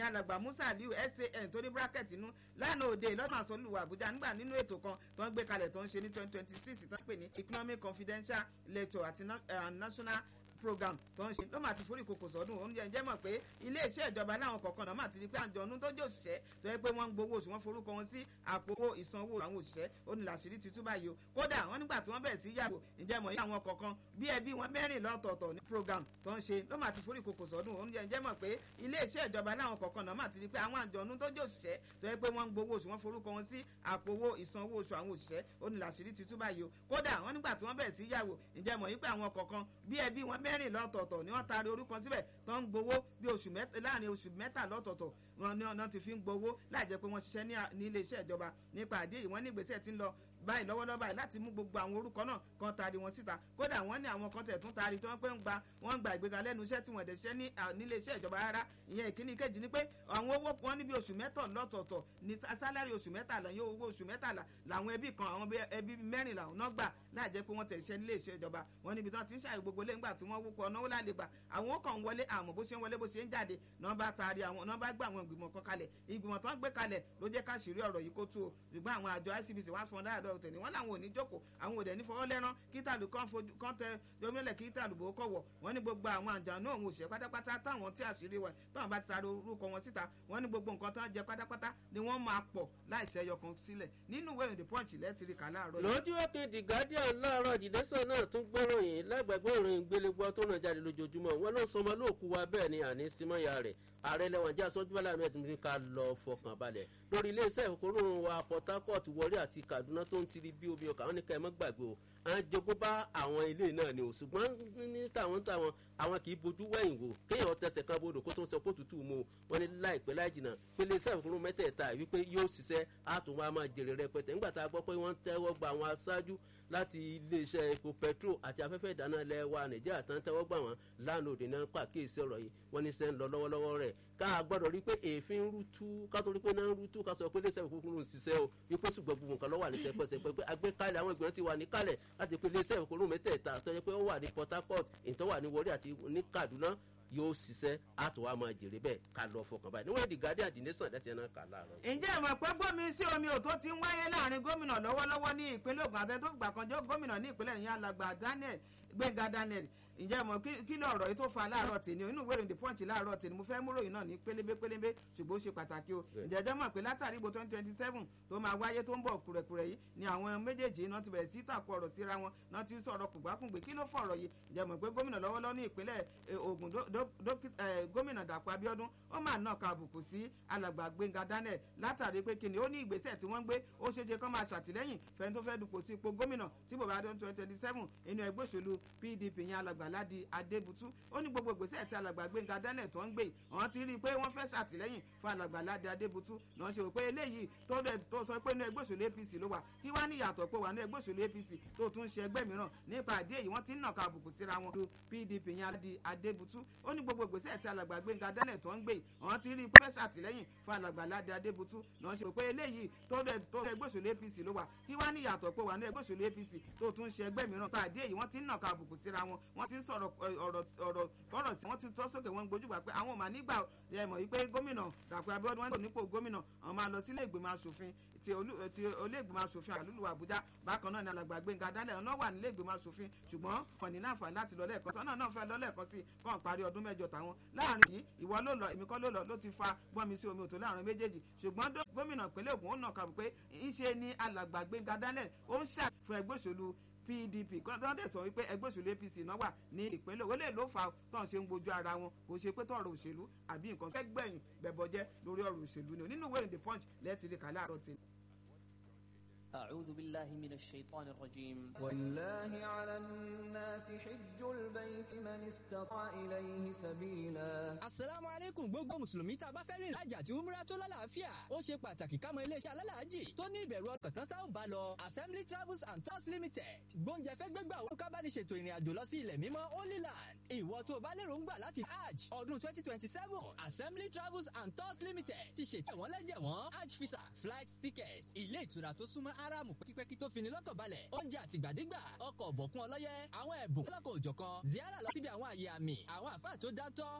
ìyẹn alàgbà musa aliu san tó ní bracket inú lánàá òde lọ́dún àsọlùwà àbújá nígbà nínú ètò kan tó ń gbé kalẹ̀ tó ń ṣe ní twenty twenty six tó ń pè ní economic confidential lecture àti national program tó ń ṣe ló máa ti forí kòkò sọdún oúnjẹ ǹjẹ́ mọ̀ pé iléeṣẹ́ ìjọba láwọn kọ̀ọ̀kan náà máa ti di pé àjọ̀nú tó jẹ́ òṣìṣẹ́ tó yẹ pé wọ́n ń gbowó oṣù wọn forúkọ wọn sí àpò ìsanwó àwọn òṣìṣẹ́ ó ní làṣírí ti tú báyìí o kódà wọ́n nígbà tí wọ́n bẹ̀rẹ̀ sí yàgò ǹjẹ́ mọ̀ yí àwọn kọ̀ọ̀kan bí ẹbí wọn mẹ́rin lọ́tọ̀ọ̀tọ̀ ní program tó ń ṣe ló máa ti forí kòkò sọdún oúnjẹ ǹjẹ́ mọ̀ pé iléeṣẹ́ ìjọba láwọn kọ̀ọ̀kan náà máa ti di pé àwọn àjọ̀nú tó jẹ́ òṣìṣẹ́ tó yẹ pé wọ́n ń gbowó oṣù wọn forúkọ wọn sí àpò ìsanwó oṣù àwọn òṣìṣẹ́ ó ní làṣírí ti tú báyìí o kódà wọ́n nígbà tí wọ́n bẹ̀rẹ̀ sí yàgò ǹjẹ́ mọ̀ yí pé àwọn kọ̀ọ̀kan bí ẹbí wọn mẹ́rin lọ́tọ̀ọ̀tọ̀ ni wọ́n taari orúkọ síbẹ̀ tó ń gbowó bí oṣù mẹ́ta láàrin oṣù mẹ́ta lọ́tọ̀ọ̀tọ̀ wọn ni ọ̀nà ti fi ń gbowó láì jẹ́ pé wọ́n ṣiṣẹ́ ní ilé iṣẹ́ ìjọba nípa àdé yìí wọ́n ní ìgbésẹ̀ tí ń lọ báyìí lọ́wọ́lọ́wọ́ báyìí láti mú gbogbo àwọn orúkọ náà kan taari wọn síta kódà wọ́n ní àwọn kan tẹ̀ tún taari tí wọ́n pé ń gba wọ́n ń gba ìgbéga lẹ́nu iṣẹ́ tí wọ́n dẹ̀ ṣẹ́ ní nílé iṣẹ́ ìjọba rárá ìyẹn ìkíní kejì ni pé àwọn owó wọn níbi oṣù mẹ́tọ̀ lọ́tọ̀ọ̀tọ̀ ní sálárì oṣù mẹ́tàlá yóò owó oṣù mẹ́tàlá làwọn ẹbí kan àwọn ẹbí mẹ́rìnlá náà gbà láì jẹ́ pé wọ́n tẹ̀ ṣiṣẹ́ nílé iṣẹ́ ìjọba wọn níbi tí wọ́n ti ń ṣàyè gbogbo lé ńgbà tí wọ́n wúkọ náwó láàlè gbà àwọn ó kàn wọlé àmọ́ bó ṣe ń wọlé bó ṣe ń jáde náà bá taari àwọn náà bá gbé àwọn ìgbìmọ̀ kan kalẹ̀ ìgbìmọ̀ tó ń gbé kalẹ̀ ló jẹ́ ká ṣìírí ọ̀rọ̀ yìí kó tú o ṣùgbọ́n àwọn àjọ ICBC wá fún ọ dáadáa ọ̀tẹ̀ ni wọ́n làwọn ò ní jókòó àwọn òdẹ ní fọwọ́ lẹ́rán kí tàlù kan fojú kan tẹ yomílẹ̀ kí tàlù bò ó kọ̀wọ̀ wọ́n ní gbogbo àwọn àjànú òun òṣìṣẹ́ pátápátá táwọn tí àṣírí wẹ̀ táwọn bá ti sáré orúkọ wọn síta wọ́n ní gbogbo nǹkan tó ń jẹ pátápátá ni wọ́n máa pọ̀ láìsẹ̀ ẹyọ kan sílẹ̀ nínú ìwé ìròyìn punch lẹ́tìrì kà láàárọ̀ yìí. lójú òkè the guardian láàárọ̀ jìdẹ́sẹ̀ náà tún gbóròyìn lágbàgbé ìròyìn gbélégbọ́ tó náà jáde lójoojúmọ́ wọn ló sọmọ lóòkú wa bẹ́ẹ̀ ni àní símọ́ya rẹ̀ ààrẹ lẹ́wọ̀n jẹ́ aṣojú bọ́lá ahmed ní ká lọ fọkàn balẹ̀ lórí iléeṣẹ́ ìkóró wa port harcourt warri àti kaduna tó ń tiri bí omi ọkà wọn ní ká ẹ mọ́ gbàgbé o à ń jogún bá àwọn ilé náà ni o ṣùgbọ́n ní tàwọn tàwọn àwọn kì í bojú wẹ̀yìn wò kéèyàn tẹsẹ̀ kan bodò kó tó ń sọ pé òtútù mu o wọn ní láìpẹ́ láì jìnnà pé iléeṣẹ́ ìkóró mẹ́tẹ̀ẹ̀ta wípé yóò ṣiṣẹ́ àtún wa máa jèrè rẹpẹtẹ nígbà tá a gbọ́ pé wọ́n tẹ́wọ́ gba àwọn aṣáájú láti iléeṣẹ́ epo petro àti afẹ́fẹ́ ìdáná ilẹ̀ wa nàìjíríà tán tẹ́wọ́ gbà wọ́n lánàá òde náà pàkíyèsí ọ̀rọ̀ yìí wọ́n ní sẹ́ ń lọ lọ́wọ́lọ́wọ́ rẹ̀ ká gbọ́dọ̀ rí pé èéfín ń rútú ká tó rí pé náà ń rútú ká sọ pé iléeṣẹ́ ìkókòrò ń ṣiṣẹ́ o wípé ṣùgbọ́n gbogbo nǹkan lọ́wọ́ àlẹ́sẹ̀ pẹ̀sẹ̀ pé agbékalẹ̀ àwọn ìgbìmọ̀ ti wà níkàlẹ̀ láti pé iléeṣẹ́ ìkókòrò mẹ́tẹ̀ẹ̀ta tó yẹ pé ó wà ní port harcourt ìtọ́ wà ní warri àti ní kaduna yóò ṣiṣẹ́ àtọ̀wá máa jèrè bẹ́ẹ̀ ká lọ fọkàn báyìí níwọ̀n the guardian the nation láti ẹ̀nà kà láàárọ̀. ǹjẹ́ ìmọ̀ pé gbómi sí omi ò tó ti ń wáyé láàrin gómìnà lọ́wọ́lọ́wọ́ ní ìpínlẹ̀ Ògùn àti tó gbà kan jẹ́ gómìnà ní ìpínlẹ̀ ìyá alàgbà Daniel Gbẹ̀ngà Daniel ǹjẹ́ mọ̀ kí ló ọ̀rọ̀ yìí tó fa láàárọ̀ tèmi inú ìwé ìròyìn the punch láàárọ̀ tèmi mo fẹ́ mú ròyìn náà ní pélébé pélébé ṣùgbọ́n ó ṣe pàtàkì o ǹjẹ́ ẹjọ́ mọ̀ pé látàrí ìbò twenty twenty seven tó máa wáyé tó ń bọ̀ kùrẹ̀kùrẹ̀ yìí ni àwọn méjèèjì náà ti bẹ̀rẹ̀ sí tàkù ọ̀rọ̀ síra wọn náà ti sọ̀rọ̀ kùgbákùngbé kí ló fọ̀rọ̀ yìí ǹjẹ́ mọ̀ pé gómìnà lọ́wọ́lọ́wọ́ ní ìpínlẹ̀ Ògùn gómìnà Dàpọ̀ Abíọ́dún ó máa nà ká àbùkù sí alàgbà Gbẹ́ngà Daniel látàrí pé kíni ó ní ìgbésẹ̀ tí wọ́n gbé ó ṣeé ṣe kán máa ṣàtìlẹ́yìn fẹ́ni tó fẹ́ dupò sí ipò gómìnà tí bòbá dún twenty twenty seven inú ẹgbẹ́ òṣèlú PDP yẹn alàgbà Ládi Adébútú ó ní gbogbo ìgbésẹ̀ tí alàgbà Gbẹ́ngà Daniel tó ń gbé wọ́n ti rí i pé wọ́n fẹ́ ṣàtìlẹ́yìn fún alàgbà Ládi Adébútú náà ṣe wò pé eléyìí tó dẹ̀ tó sọ pé inú ẹgbẹ́ òṣèlú APC ló wà kí wá ní ìyàtọ̀ pé wà ní ẹgbẹ́ òṣèlú APC tó tún ṣe ẹgbẹ́ mìíràn nípa àdé yìí wọ́n ti ń nàka àbùkù síra wọn lu PDP yẹn Ládi Adébútú ó ní gbogbo ìgbésẹ̀ tí alàgbà Gbẹ́ngà Daniel tó ń gbé wọ́n ti rí i pé fẹ́ ṣàtìlẹ́yìn fún alàgbà Ládi Adébútú náà ṣe wò pé eléyìí tó dẹ̀ tó ẹgbẹ́ òṣèlú APC ló wà kí wá ní ìyàtọ̀ pé wà ní ẹgbẹ́ òṣèlú APC tó tún ṣe ẹgbẹ́ mìíràn nípa àdé yìí wọ́n ti ń nàka àbùkù síra wọn wọ́n ti ń sọ̀rọ̀ ọ̀rọ̀ ọ̀rọ̀ fọ́rọ̀ sí wọ́n ti tọ́ sókè wọn gbójúgbà pé àwọn ò máa nígbà ẹ mọ̀ wípé gómìnà Dàpọ̀ Abíọ́dún wọn ní nípò gómìnà àwọn máa lọ sílé ìgbìmọ̀ asòfin ti olé ìgbìmọ̀ asòfin àlùlù Àbújá bákan náà ni alàgbà Gbẹ́ngà Daniel náà wà nílé ìgbìmọ̀ asòfin ṣùgbọ́n kàn ní láǹfààní láti lọ lẹ́ẹ̀kan sọ́nà náà fẹ́ lọ lẹ́ẹ̀kan sí kàn parí ọdún mẹ́jọ tàwọn láàrin yìí ìwọ ló lọ èmi kọ́ ló lọ ló ti fa gbọ́nmi sí omi òtò láàrin méjèèjì ṣùgbọ́n gómìnà ìpínlẹ̀ Ògùn ó nà kàbù pé ńṣe ni alàgbà Gbẹ́ngà Daniel ó ń ṣàfihàn ẹgbẹ́ òṣèlú pdp kọ́ńtà sọ wípé ẹgbẹ́ òṣèlú apc náà wà ní ìpínlẹ̀ òwò lè ló fa tọ́hún ṣe ń gbojú ara wọn kò ṣe pé tọ̀rọ̀ òṣèlú àbí nǹkan fẹ́ gbẹ̀yìn bẹ̀bọ̀jẹ́ lórí ọ̀rọ̀ òṣèlú ni nínú ìwé the punch lẹ́ẹ̀tì rí kálá àrọ̀ tì. أعوذ بالله من الشيطان الرجيم ولله على الناس حج البيت من استطاع إليه سبيلا Asalaamu alaikum gbogbo Mùsùlùmí tá a bá fẹ́ rìnrìn àjò àti umrah tó lálàáfíà. Ó ṣe pàtàkì ká mọ iléeṣẹ́ alálàájì tó ní ìbẹ̀rù ọkàn tán tá ò bá lọ. Assembly Travels and Tours Limited. Gbóúnjẹ fẹ́ gbégbà owó ká bá ní ṣètò ìrìn àjò lọ sí ilẹ̀ mímọ́ Holy Land. Ìwọ tó o bá lérò ń gbà láti Hajj ọdún twenty twenty seven. Assembly Travels and Tours Limited ti ṣètò ẹ̀wọ̀n lẹ́jẹ̀wọ̀n Hajj visa flight ticket. Ilé ìtura tó súnmọ́ Áráàmù pẹ́kípẹ́kí tó fini lọ́kàn balẹ̀. Oúnjẹ àtìgbàdégbà ọkọ̀ ọ̀bọ̀kún ọlọ́yẹ àwọn ẹ̀bùn lọ́kọ̀ òjọ̀kan. Ziara lọ síbi àwọn àyè àmì àwọn àfáà tó dátọ́